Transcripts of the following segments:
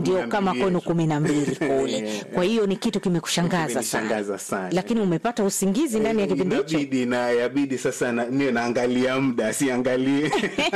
ndio kama mbili kwenu yetu. kumi na mbili kule. Eh, Kwa hiyo ni kitu kimekushangaza sana, Kimenishangaza sana. lakini umepata usingizi ndani ya kipindi hicho. inabidi na yabidi sasa na, niwe naangalia muda siangalie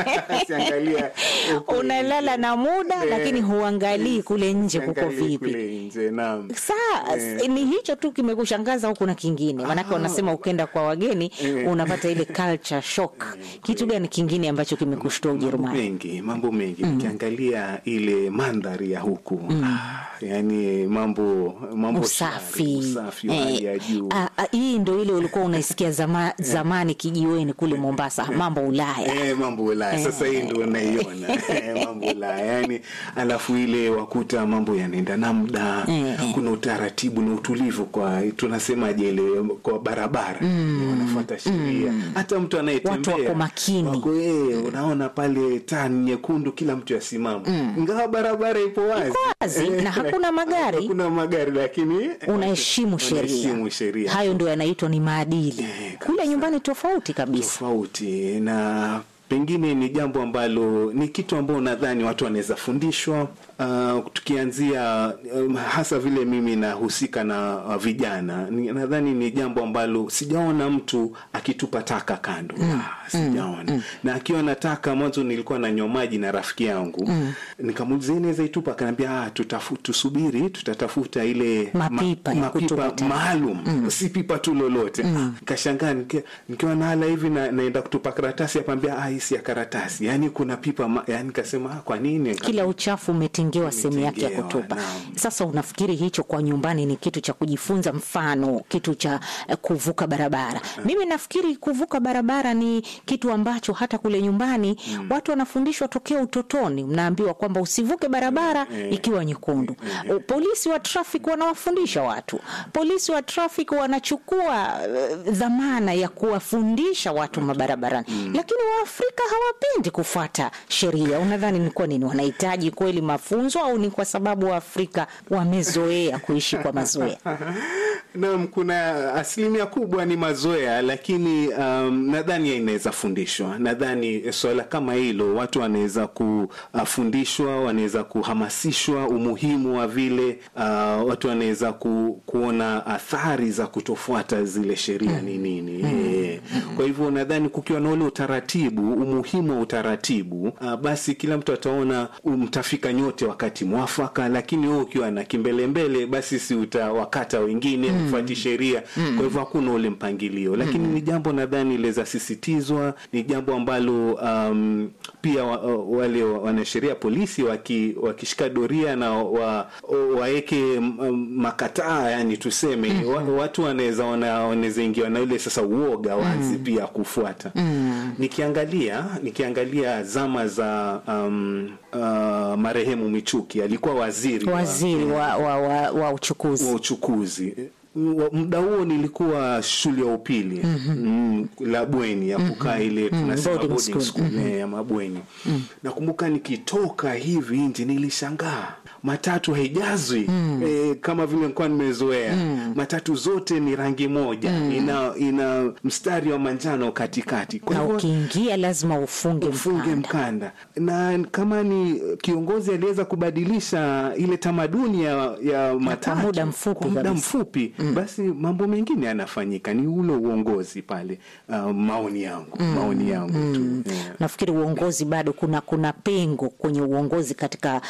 siangalia huku Unalala nje. na muda Eh, lakini huangalii kule nje kuko siangalie vipi. kule nje naam Saa Eh. ni hicho tu kimekushangaza, huku na kingine? Maanake wanasema ukenda kwa wageni Eh. unapata ile culture shock. Kitu gani kingine ambacho kimekushtua mambo Ujerumani? mengi mambo mengi nikiangalia ile mandhari ya huku ah, yani mambo mambo Usafi, shwari, usafi wa Eh, hali ya juu ah, ah, hii ndo ile ulikuwa unaisikia zama, zamani kijiweni kule Mombasa, mambo Ulaya. Eh, mambo Ulaya sasa hii ndio unaiona Eh, mambo Ulaya yani, alafu ile wakuta mambo yanaenda na muda Eh. kuna utaratibu na utulivu kwa tunasemaje ile kwa barabara wanafuata sheria hata mtu anayetembea Watu wako makini. wako, eh, unaona pale taa ni nyekundu kila mtu yasimama ingawa barabara ipo wazi wazi, Eh, na hakuna magari. hakuna magari lakini Unaheshimu sheria. unaheshimu sheria Hayo ndio yanaitwa ni maadili. Eh, Kule nyumbani tofauti kabisa. tofauti na pengine ni jambo ambalo ni kitu ambao nadhani watu wanaweza fundishwa uh, tukianzia um, hasa vile mimi nahusika na uh, vijana ni- nadhani ni jambo ambalo sijaona mtu akitupa taka kando ah, sijaona na akiwa na taka mwanzo nilikuwa nanywa maji na rafiki yangu nikamuuliza "Hii inaweza itupa akaniambia ah, tutafu, tusubiri tutatafuta ile Mapipa ya kutupa taka." maalum si pipa tu lolote mm. kashangaa nikiwa, nikiwa nahala hivi na, naenda kutupa karatasi apambia ah, hii si ya karatasi yani kuna pipa ma, yani kasema ah, kwa nini Kila uchafu umetengewa sehemu yake ya Umetengewa, kutupa. naam. Sasa unafikiri hicho kwa nyumbani ni kitu cha kujifunza, mfano kitu cha eh, kuvuka barabara? Mimi nafikiri kuvuka barabara ni kitu ambacho hata kule nyumbani watu wanafundishwa tokea utotoni. Mnaambiwa kwamba usivuke barabara ikiwa nyekundu. Polisi wa traffic wanawafundisha watu, polisi wa traffic wanachukua eh, dhamana ya kuwafundisha watu mabarabarani, lakini Waafrika hawapendi kufuata sheria. Unadhani ni kwa nini? Wanahitaji kweli mafunzo au ni kwa sababu Waafrika wamezoea kuishi kwa mazoea? Naam, kuna asilimia kubwa ni mazoea, lakini um, nadhani inaweza fundishwa. Nadhani swala kama hilo watu wanaweza kufundishwa, wanaweza kuhamasishwa umuhimu wa vile uh, watu wanaweza ku, kuona athari za kutofuata zile sheria ni nini. Eh, Kwa hivyo nadhani kukiwa na ule utaratibu, umuhimu wa utaratibu, uh, basi kila mtu ataona mtafika nyote wakati mwafaka, lakini wewe ukiwa na kimbelembele, basi si utawakata wengine mfuati sheria. Kwa hivyo hakuna ule mpangilio, lakini ni jambo nadhani liweza sisitizwa, ni jambo ambalo um, pia wa, wale wa- wanasheria polisi waki, wakishika doria na wa, waeke um, makataa, yani tuseme wa, watu wanaweza wana- wanaweza ingiwa na ile sasa uoga wazi pia kufuata. Nikiangalia nikiangalia zama za um, uh, marehemu Michuki alikuwa waziri wa- Waziri wa, wa, wa, wa uchukuzi wa uchukuzi Wa- muda huo nilikuwa shule ya upili mm, la bweni ya kukaa ile tunasema boarding boarding school. school, eh, ya mabweni nakumbuka nikitoka hivi nje nilishangaa matatu haijazwi eh, kama vile nilikuwa nimezoea matatu zote ni rangi moja ina, ina mstari wa manjano katikati kwa na hivyo ukiingia lazima ufunge ufunge mkanda. mkanda na kama ni kiongozi aliweza kubadilisha ile tamaduni ya, ya matatu muda mfupi kwa muda kabisa. mfupi basi mambo mengine yanafanyika ni ule uongozi pale uh, maoni yangu maoni yangu tu yeah. Nafikiri uongozi bado kuna kuna pengo kwenye uongozi katika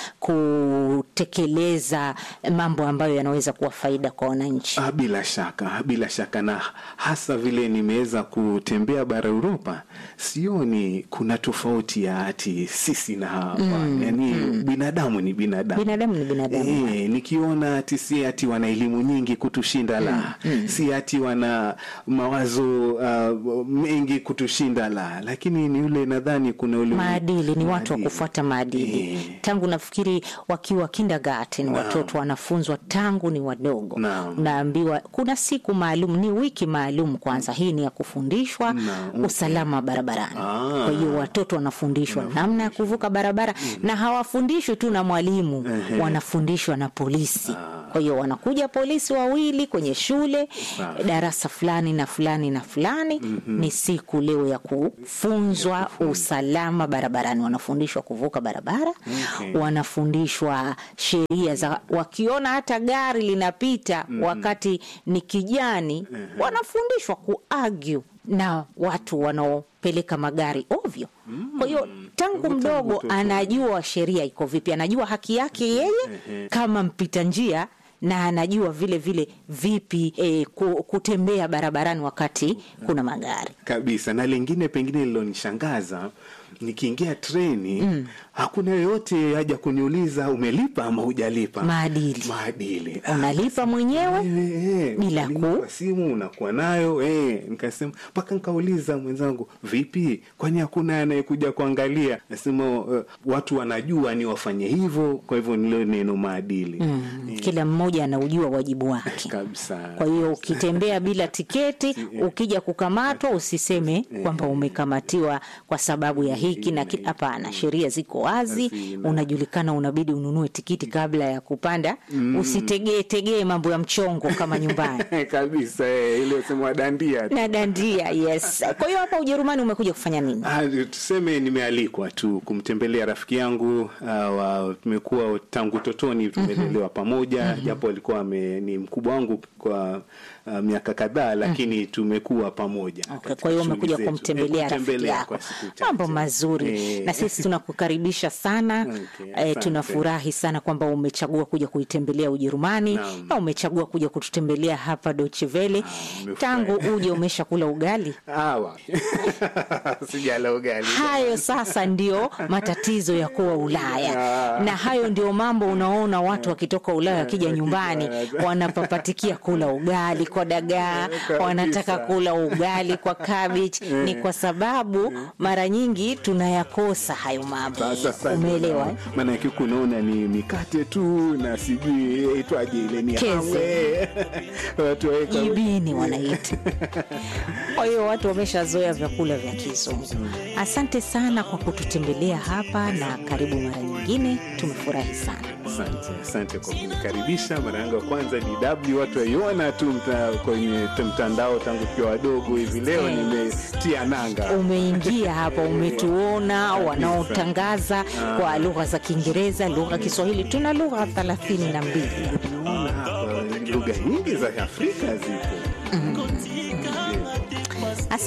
kutekeleza mambo ambayo yanaweza kuwa faida kwa wananchi. Ah, bila shaka bila shaka na hasa vile nimeweza kutembea bara Uropa, sioni kuna tofauti ya ati sisi na hawa yani binadamu ni binadamu Binadamu ni binadamu. E, nikiona ati si ati wana elimu nyingi kutushinda la si ati wana mawazo uh, mengi kutushinda la, lakini ni ule nadhani kuna ule Maadili ni watu wa maadili. kufuata maadili Eh. tangu nafikiri wakiwa kindergarten watoto wanafunzwa tangu ni wadogo. Naam. Unaambiwa kuna siku maalum, ni wiki maalum kwanza, hii ni ya kufundishwa Naam. usalama barabarani. Ah. Kwa hiyo watoto wanafundishwa namna ya kuvuka barabara na hawafundishwi tu na mwalimu, wanafundishwa na polisi. Kwa hiyo wanakuja polisi wawili kwenye shule Sawa. darasa fulani na fulani na fulani ni siku leo ya kufunzwa usalama barabarani. Wanafundishwa kuvuka barabara, Okay. wanafundishwa sheria za, wakiona hata gari linapita wakati ni kijani, wanafundishwa kuargue na watu wanaopeleka magari ovyo. Kwa hiyo tangu Tangu mdogo utoto. anajua sheria iko vipi, anajua haki yake yeye kama mpita njia na anajua vile vile vipi eh, ku- kutembea barabarani wakati kuna magari. kabisa na lingine pengine lilonishangaza nikiingia treni hakuna yoyote haja kuniuliza umelipa ama hujalipa Maadili. maadili Unalipa mwenyewe Eh, eh, bila unalipa ku- kwa simu unakuwa nayo eh, nikasema mpaka nikauliza mwenzangu vipi kwani hakuna anayekuja kuangalia nasema uh, watu wanajua ni wafanye hivyo kwa hivyo nilo neno maadili Eh, kila mmoja anaujua wajibu wake. kabisa Kwa hiyo ukitembea bila tiketi, ukija kukamatwa, usiseme kwamba umekamatiwa kwa sababu ya hiki na kile. Hapana, sheria ziko wazi, Hazina. unajulikana, unabidi ununue tikiti kabla ya kupanda. Usitegee tegee mambo ya mchongo kama nyumbani kabisa eh, ile sema dandia tu. na dandia. Yes. Kwa hiyo hapa Ujerumani umekuja kufanya nini? Ah, tuseme nimealikwa tu kumtembelea rafiki yangu uh, wa, tumekuwa tangu utotoni tumelelewa pamoja japo alikuwa ame, ni mkubwa wangu kwa uh, miaka kadhaa lakini tumekuwa pamoja Okay, katika kwa hiyo shughuli umekuja zetu. kumtembelea Eh, rafiki kumtembelea yako, kwa siku chache. mambo mazuri Eh, na sisi tunakukaribisha sana Okay, eh, asante. tunafurahi sana kwamba umechagua kuja kuitembelea Ujerumani Naam. na umechagua kuja kututembelea hapa Deutsche Welle. nimefurahi. Tangu uje umeshakula ugali? Awa. sijala ugali Hayo sasa ndio matatizo ya kuwa Ulaya, na hayo ndio mambo unaona watu wakitoka Ulaya wakija nyumbani wanapapatikia kula ugali kwa dagaa, Kabisa. wanataka kula ugali kwa cabbage. Ni kwa sababu mara nyingi tunayakosa hayo mambo, Sasa sasa umeelewa? eh? maanake huku unaona ni mikate tu na sijui itwaje ile ni Keze. hawe. watu waweka jibini wanaita. Kwa hiyo watu wameshazoea vyakula vya kizungu. Asante sana kwa kututembelea hapa na karibu mara nyingine, tumefurahi sana. Asante, asante kwa kunikaribisha. Mara yangu ya kwanza DW, watu waiona tu mta, kwenye t- mtandao tangu tukiwa wadogo hivi. Leo Eh. nimetia nanga Umeingia hapa, umetuona wanaotangaza kwa lugha za Kiingereza, lugha ya Kiswahili. Tuna lugha thelathini na mbili. Naona hapa lugha nyingi za Afrika zipo.